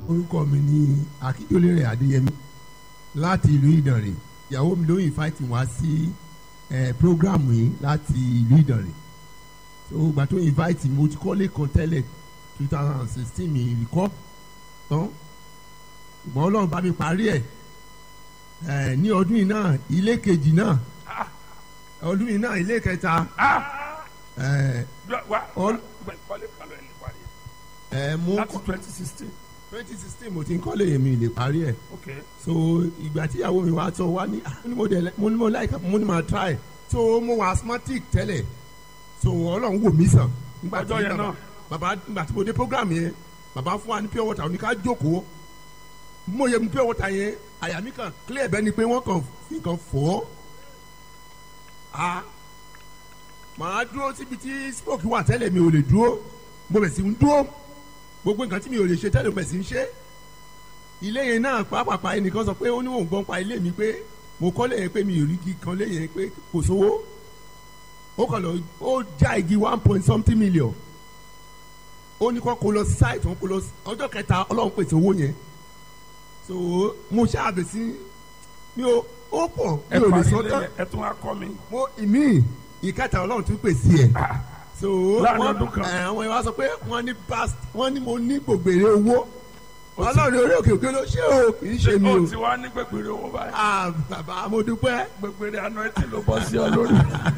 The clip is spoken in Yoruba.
orúkọ mi ni akíndélérè adéyẹmí láti ìlú ìdànrè ìyàwó mi ló invite wá sí ẹ program yìí láti ìlú ìdànrè so ìgbà tó invite mi mo ti kọ́lé kan tẹ́lẹ̀ two thousand and sixteen mi ìrìkọ́ tán ṣùgbọ́n ọlọ́run bá mi parí ẹ̀ ẹ ní ọdún yìí náà ilé kejì náà ọdún yìí náà ilé kẹta ẹ wa All- kọ́lé kalọ̀ ẹ̀ ní parí ẹ mú láti twenty sixteen twenty sixteen mo ti ń kọ́lé yẹn mi lè parí ẹ̀ ok so ìgbà tí ìyàwó mi wá sọ wá ní ah, mo ní mo dẹ̀ mo ní mo like mo ní ma try so mo wà asthmatic tẹ́lẹ̀ so ọlọ́run wò mí sàn. nígbà tí Ọjọ́ yẹn bàbá- náà. bàbá nígbà tí mo dé program yẹn bàbá fún wa ní pure water ó ní ká jókòó mo yẹ mu pure water yẹn àyà mi kàn clear bẹ́ẹ̀ ni pé wọ́n kàn fi nǹkan fọ́ a màá dúró síbi tí smoke wà tẹ́lẹ̀ mi ò lè dúró mo bẹ̀ sí ń dúró gbogbo nǹkan tí mi ò lè ṣe tẹ́lẹ̀ mo bẹ̀ sí ń ṣe ilé yẹn náà pàápàá ẹnìkan sọ pé ó ní òun gbọ́n pa ilé mi pé mo kọ́ lẹ́yìn pé mi ò rí igi kan lẹ́yìn pé kò sówó ó kàn lọ ó já igi one point something million ó ní kó kó lọ sí site wọn kó lọ sí ọjọ́ kẹta ọlọ́run pèsè owó yẹn so mo ṣáàbẹ̀ sí mi ò ó pọ̀ mi ẹ ò lè parí sọ ilé tán yẹn ẹ tún wá kọ́ mi mo ìmí ìkẹta ọlọ́run tún pèsè ẹ̀ so Láàrin wọ́n- ọdún kan. ẹ̀, àwọn ìwà sọ pé wọ́n ní past wọ́n ní mo ní gbògbèrè owó ọlọ́run orí òkè òkè ló ṣe o kì í ṣe mi ó o ti wá ní gbẹgbẹrẹ owó báyìí ah bàbá mo dúpẹ́ gbẹgbẹrẹ àná ẹ ti ló bọ́ sí ọ lórí.